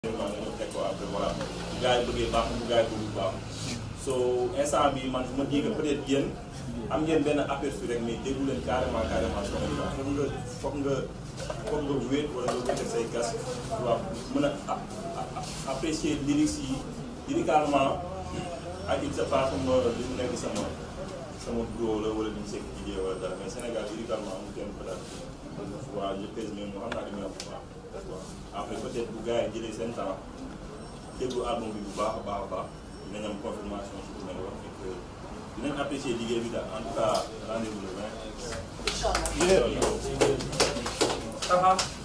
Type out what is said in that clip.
vraiment nga ñëw teg ko après voilà gars yi bëggee baax mu gars yi bëgg baax so instant bi man je me dis que peut-être yéen am ngeen benn aperçu rek mais déggu leen carrément carrément son bi foog nga foog nga foog nga wéet wala nga wéet ak say gas waaw mën a apprécier lyrics yi lyricalement ak il se passe comme li mu nekk sama sama bro la wala li mu sekk idée wala dara mais Sénégal lyricalement amul kenn ko daal waaw je pèse même xam naa li muy wax bu baax waaw après peut-être bu gars yi jëlee seen temps déglu album bi bu baax a baax a baax dinañ am confirmation ci lu mel wax et que dinañ apprécier liggéey bi daal en tout cas rendez-vous le 20. incha allah. incha allah.